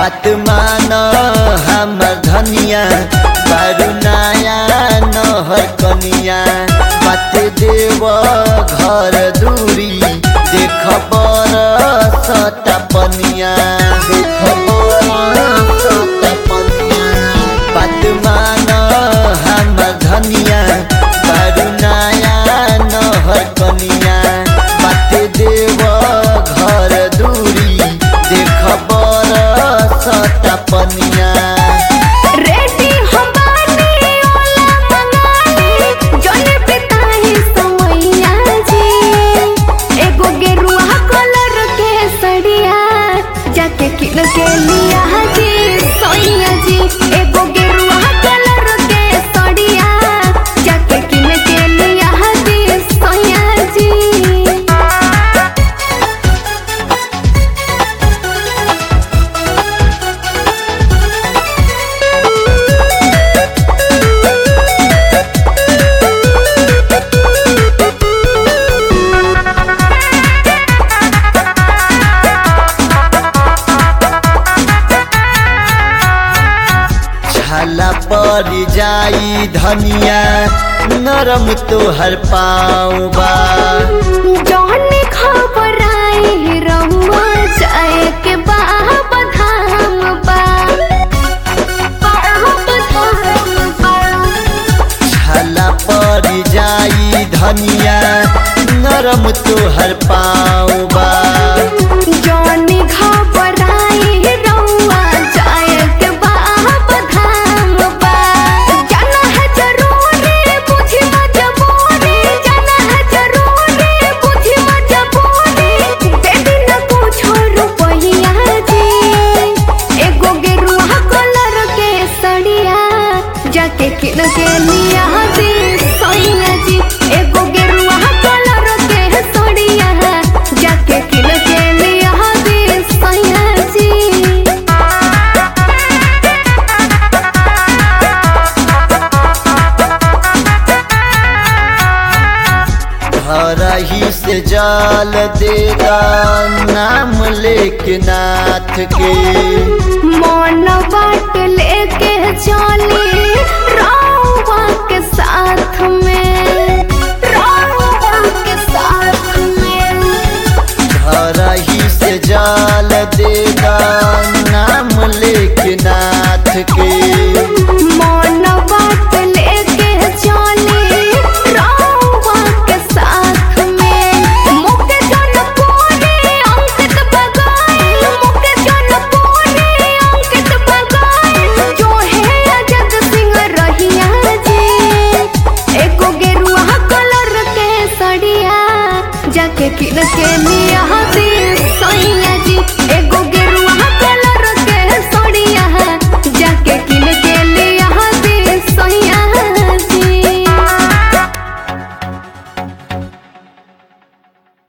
बात मान हमर धनिया बारू नया नहर कनिया बात देव घर दूरी देख बर सता पनिया देख बर सता पनिया बात मान हमर धनिया बारू नया नहर कनिया बात देव घर दूरी देख बर सता पनिया रेडी हम बानी ओला मंगाली जने पिताही समैया जी एगो गेरुआ कलर के सड़िया जाके किन के लिया जी सोनिया जी एगो गेरुआ कलर के सड़िया जाके किन के लिया जी सोनिया जी छाला पर जाई धनिया नरम तोहर पाँव बा जौने खबर आई रहुआ जाए के बाबा धाम बा बाबा धाम बा छाला पर जाई धनिया नरम तोहर पाँव बा जौने खबर आई रहुआ जाए के बाबा धाम बा जाना है जरूरी बुझी मजबूरी जाना है जरूरी बुझी मजबूरी दे दिन कुछो रुपैया जी एगो गेरुआ कलर के सड़िया जाके किन के लिया जी सोनिया जी एगो गेरुआ कलर के सड़िया जाके किन के लिया जी सोनिया जी हरही से जल देगा नाम लेके नाथ के मन बाट लेके चली रउआ के साथ में